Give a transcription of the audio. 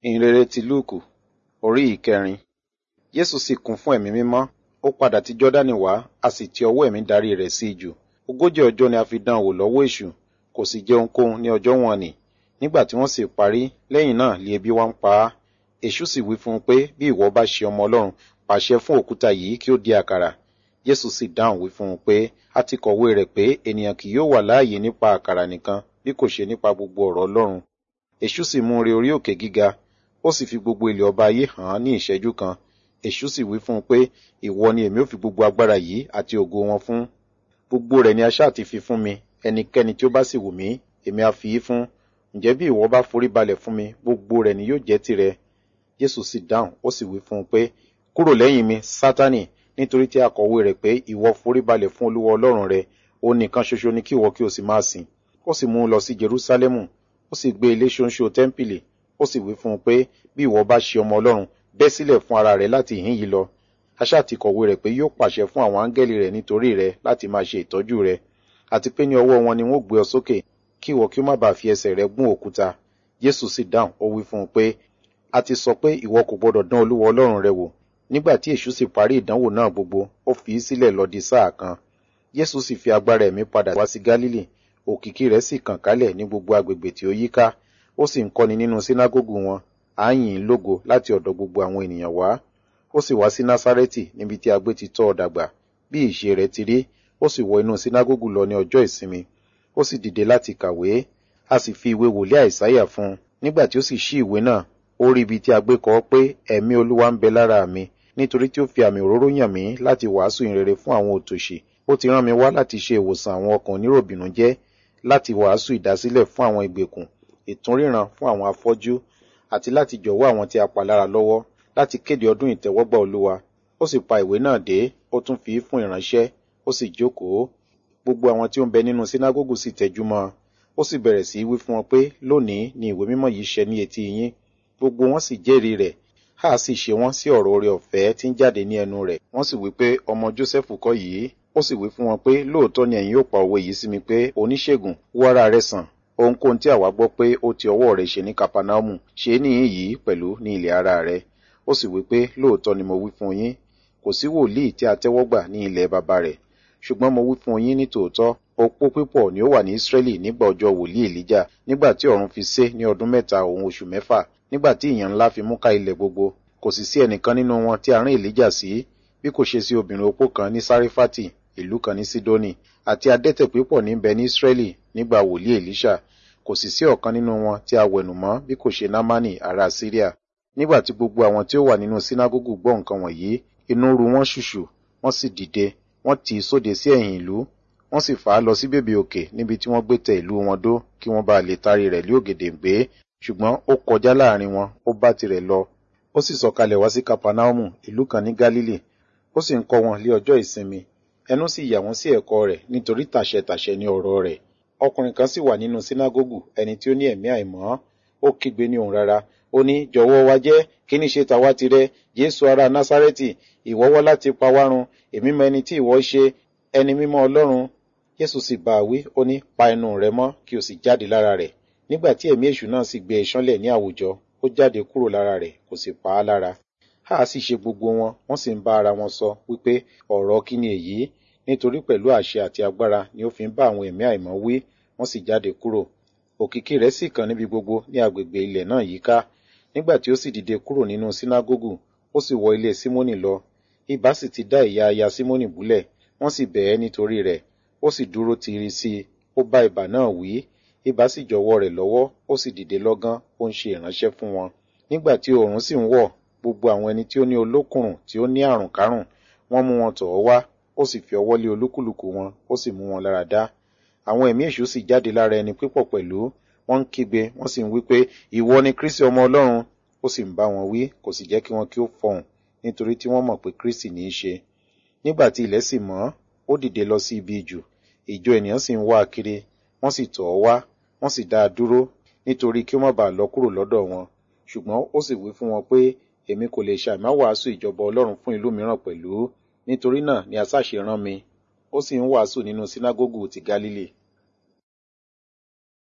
ìhìnrere ti lúùkù orí ìkẹrin jésù sì kún fún ẹ̀mí mímọ́ ó padà ti jọ́dánì wá a sì ti ọwọ́ ẹ̀mí darí rẹ̀ sí ijù ogójì ọjọ́ ni a fi dán an wò lọ́wọ́ èṣù kò sì jẹ ohunkóhun ní ọjọ́ wọn nì nígbà tí wọ́n sì parí lẹ́yìn náà lé ebi wá ń pa á èṣù sì wí fún un pé bí ìwọ bá ṣe ọmọ ọlọ́run pàṣẹ fún òkúta yìí kí ó di àkàrà jésù sì dáhùn wí fún un pé a ti kọ̀wé rẹ̀ pé ènìyàn kì yóò wà láàyè nípa àkàrà nìkan bí kò ṣe nípa gbogbo ọ̀rọ̀ ọlọ́run èṣù sì mú un re orí òkè gíga ó sì fi gbogbo ilẹ̀ ọba ayé hàn án ní ìṣẹ́jú kan èṣù sì wí fún un pé ìwọ ni èmi ò fi gbogbo agbára yìí àti ògo wọn fún gbogbo rẹ̀ ni a ṣáà ti fi fún mi ẹnikẹ́ni tí ó bá sì wù mí èmi á fi í fún ǹjẹ́ bí ìwọ bá forí balẹ̀ fún mi gbogbo rẹ̀ ni yóò jẹ́ tirẹ̀ jésù sì dáhùn ó sì wí fún un pé kúrò lẹ́yìn mi sátánì nítorí tí a kọ̀wé rẹ̀ pé ìwọ forí balẹ̀ fún olúwa ọlọ́run rẹ òun nìkan ṣoṣo ni kí ìwọ kí o sì máa sìn ó sì mú un lọ sí jerúsálẹ́mù ó sì gbé ilé ṣóńṣó tẹ́ḿpìlì ó sì wí fún un pé bí ìwọ bá ṣe ọmọ ọlọ́run bẹ́ sílẹ̀ fún ara rẹ̀ láti ìhín yìí lọ aṣá ti kọ̀wé rẹ̀ pé yóò pàṣẹ fún àwọn áńgẹ́lì rẹ̀ nítorí rẹ̀ láti máa ṣe ìtọ́jú rẹ̀ àti pé ní ọwọ́ wọn ni wọ́n gbé ọ sókè kí ìwọ kí ó má bàa fi ẹsẹ̀ rẹ̀ gún òkúta jésù sì dáhùn ó wí fún un pé a ti sọ pé ìwọ kò gbọdọ̀ dán olúwa ọlọ́run rẹ wò nígbà tí èṣù sì parí ìdánwò náà gbogbo ó fi í sílẹ̀ lọ di sáà kan jésù sì fi agbára ẹ̀mí padà wá sí gálílì òkìkí rẹ̀ sì kàn kálẹ̀ ní gbogbo agbègbè tí ó yíká ó sì ń kọ́ni nínú sínágógù wọn à ń yìn ín lógo láti ọ̀dọ̀ gbogbo àwọn ènìyàn wá ó sì wá sí násárẹ́tì níbi tí a gbé ti tọ́ ọ dàgbà bí ìṣe rẹ̀ ti rí ó sì wọ inú sínágógù lọ ní ọjọ́ ìsinmi ó sì dìde láti kàwé a sì fi ìwé wòlíì àìsáyà fún un nígbà tí ó sì ṣí ìwé náà ó rí ibi tí a gbé kọ pé ẹ̀mí olúwa ń bẹ lára mi nítorí tí ó fi àmì òróró yàn mí láti wàásù ìrere fún àwọn òtòṣì ó ti rán mi wá láti ṣe ìwòsàn àwọn ọkàn oníròbìnújẹ́ láti wàásù ìdásílẹ̀ fún àwọn ìgbèkùn ìtúnríran fún àwọn afọ́jú àti láti jọ̀wọ́ àwọn tí a pa lára lọ́wọ́ láti kéde ọdún ìtẹ́wọ́gbà olúwa ó sì pa ìwé náà dé ó tún fi í fún ìránṣẹ́ ó sì jókòó gbogbo àwọn tí ó ń bẹ nínú sínágógù sì tẹjú mọ́ ó sì bẹ̀rẹ̀ sí í wí fún wọn pé lónìí ni ìwé mímọ́ yìí ṣẹ ní etí yín gbogbo wọn sì jẹ́rìí rẹ̀ a sì ṣe wọ́n sí ọ̀rọ̀ oore ọ̀fẹ́ tí ń jáde ní ẹnu rẹ̀ wọ́n sì wí pé ọmọ jósẹ́fù kọ́ yìí ó sì wí fún wọn pé lóòótọ́ ni ẹ̀yin yóò pa òwe yìí sí mi pé oníṣègùn wó ara rẹ̀ sàn ohunkóhun tí àwa gbọ́ pé ó ti ọwọ́ rẹ̀ ṣe ní kapanaumu ṣe é níyìn yìí pẹ̀lú ní ilẹ̀ ara rẹ̀ ó sì wí pé lóòótọ́ ni mo wí fún yín kò sí wòlíì tí a tẹ́wọ́ gbà ní ilẹ̀ baba rẹ̀ ṣùgbọ́n mo wí fún yín ní tòótọ́ opó pípọ̀ ni ó wà ní Ísírẹ́lì nígbà ọjọ́ wòlíì Èlíjà nígbà tí ọ̀run fi sé ní ọdún mẹ́ta òun oṣù mẹ́fà nígbà tí ìyàn ńlá fi mú ká ilẹ̀ gbogbo kò sì sí ẹnìkan nínú wọn tí a rán Èlíjà sí bí kò ṣe sí obìnrin opó kan ní Sárífátì ìlú kan ní Sídónì àti adẹ́tẹ̀ pípọ̀ ní bẹ ní Ísírẹ́lì nígbà wòlíì Èlíṣà kò sì sí ọ̀kan nínú wọn tí a wẹ̀nù mọ́ bí kò ṣe Námánì ará Síríà nígbà tí gbogbo àwọn tí ó wà nínú sínágógù gbọ́ nǹkan wọ̀nyí inú ru wọn ṣùṣù wọ́n sì dìde wọ́n tì í sóde sí ẹ̀yìn ìlú wọ́n sì fà á lọ sí bèbè òkè níbi tí wọ́n gbé tẹ ìlú wọn dó kí wọ́n bá lè tarí rẹ̀ lé ògèdèǹgbé ṣùgbọ́n ó kọjá láàrin wọn ó bá tirẹ̀ lọ ó sì sọ̀kalẹ̀ wá sí kapanaumu ìlú kan ní galili ó sì ń kọ́ wọn lé ọjọ́ ìsinmi ẹnu sì yà wọ́n sí ẹ̀kọ́ rẹ̀ nítorí tàṣẹ tàṣẹ ní ọ̀rọ̀ rẹ̀ ọkùnrin kan sì wà nínú sínágógù ẹni tí ó ní ẹ̀mí àìmọ́ ó kígbe ní òun rárá ó ní jọ̀wọ́ wa jẹ́ kí ní ṣe tàwa tirẹ̀ jésù ará násárẹ́tì ìwọ wá láti pa wá run èmi mọ ẹni tí ìwọ ṣe ẹni mímọ́ ọlọ́run jésù sì bá a wí ó ní pa ẹnu rẹ mọ́ kí o sì jáde lára rẹ̀ nígbà tí ẹ̀mí èṣù náà sì gbé e ṣánlẹ̀ ní àwùjọ ó jáde kúrò lára rẹ̀ kò sì pa á lára a sì ṣe gbogbo wọn wọ́n sì ń bá ara wọn sọ wípé ọ̀rọ̀ kí ni èyí nítorí pẹ̀lú àṣẹ àti agbára ni ó fi ń bá àwọn ẹ̀mí àìmọ́ wí wọ́n sì jáde kúrò òkìkí rẹ̀ sì kàn níbi gbogbo ní agbègbè ilẹ̀ náà yíká nígbà tí ó sì dìde kúrò nínú sínágógù ó sì wọ ilé símónì lọ ibà sì ti dá ìyá aya símónì búlẹ̀ wọ́n sì bẹ̀ ẹ́ nítorí rẹ̀ ó sì dúró tiri sí i ó bá ibà náà wí ibà sì jọ̀wọ́ rẹ̀ lọ́wọ́ ó sì dìde lọ́gán ó ń ṣe ìránṣẹ́ fún wọn nígbà tí oòrùn sì ń wọ̀ gbogbo àwọn ẹni tí ó ní olókùnrùn tí ó ní àrùn kárùn wọ́n mú wọn tọ̀ ọ́ wá ó sì fi ọwọ́ lé olúkúlùkù wọn ó sì mú wọn lára dá àwọn ẹ̀mí èṣù sì jáde lára ẹni pípọ̀ pẹ̀lú wọ́n ń kígbe wọ́n sì ń wí pé ìwọ ni kristi ọmọ ọlọ́run ó sì ń bá wọn wí kò sì jẹ́ kí wọn kí ó fọhùn nítorí tí wọ́n mọ̀ pé kristi ní í ṣe nígbà tí ilẹ̀ sì mọ́ ó dìde lọ sí ibi ìjù ìjọ ènìyàn sì ń wá a kiri wọ́n sì tọ̀ ọ́ wá wọ́n sì dá a dúró nítorí kí ó má bàa lọ kúrò lọ́dọ̀ wọn ṣùgbọ́n ó sì wí fún wọn pé èmi kò lè ṣàìmá wàásù ìjọba ọlọ́run fún ìlú mìíràn pẹ̀lú nítorí náà ni asáṣe rán mi ó sì ń wàásù nínú sínágógù ti galili